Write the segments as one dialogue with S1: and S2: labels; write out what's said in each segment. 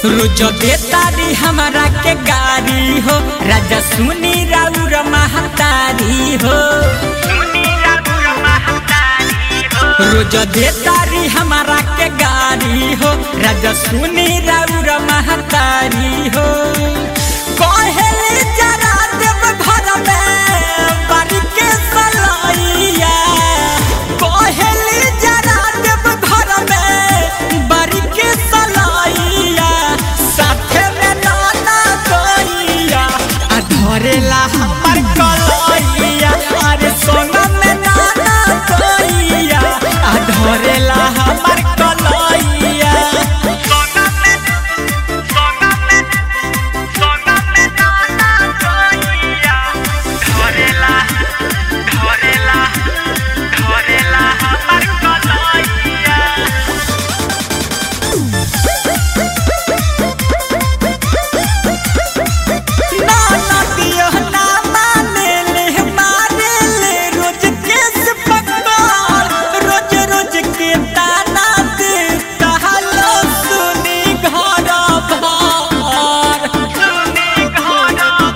S1: रोज देतारी हमारा के गारी हो राजा सुनी राउर महतारी हो रोज देतारी हमारा के गारी हो राजा सुनी राउर महतारी हो कहेली जरा देव घर में बारी के सलैया कहेली जरा देव घर में बारी के सलैया साथे में नाना गैया आ धरेला हमर कलैया अरे सोना में नाना गैया आ धरेला हमर कलैया
S2: सोना में सोना में सोना में नाना गैया धरेला धरेला धरेला हमर कलैया
S1: नाना दियो ना माने ले मारे ले रोज केस पकड़ रोज रोज के ताना दे कहलो सुनी घर भर
S2: सुनी घर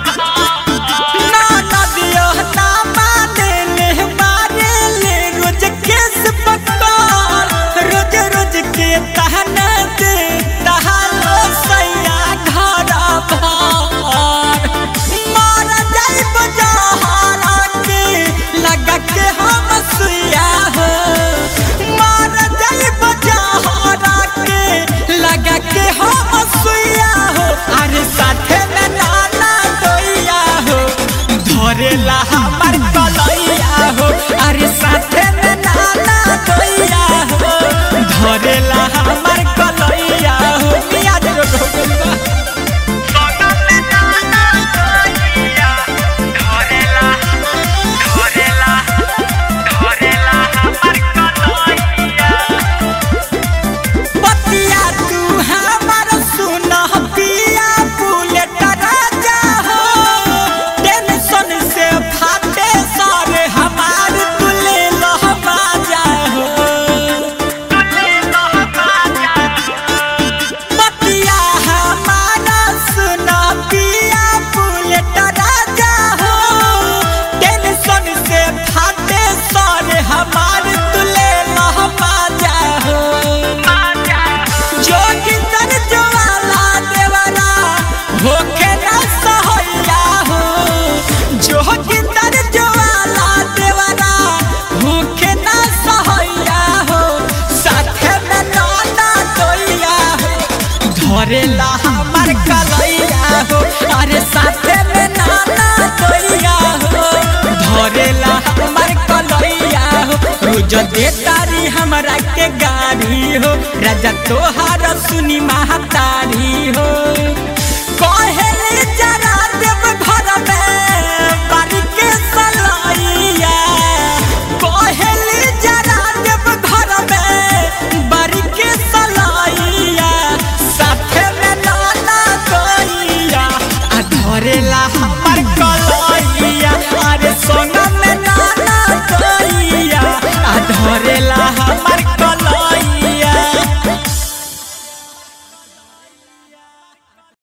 S1: नाना दियो ना माने ले मारे ले रोज केस पकड़ रोज रोज के ताना दे कहलो सैया घर भर मार जाइब जहरा के लगा के हम सुइया हो मार जाइब जहरा के लगा के हम सुइया हो अरे साथे में नाना दोइया हो धरेला हमर कलैया हो अरे साथे में नाना दोइया हो धरेला हमर कलैया हो मियाँ जो गोगुलबा
S2: सोना में नाना गैया धरेला धरेला धरेला हमर कलैया
S1: बतिया तू हमार सुन पिया बुलेट राजा हो टेंशन से फाटे सारे हमार तुले लहबा जा हो बतिया हमारा सुन पिया बुलेट राजा हो टेंशन से फाटे सारे हमार तुले लहबा जा हो जोगिंदर ज्वाला देवरा होके न सहैया हो जोगिंदर ज्वाला देवरा होके न सहैया हो साथे में नाना दोइया हो धरेला हमर कलैया हो अरे साथे में नाना दोइया हो धरेला हमर कलैया हो रोज देतारी हमरा के गाड़ी हो राजा तोहार सुनी महतारी हो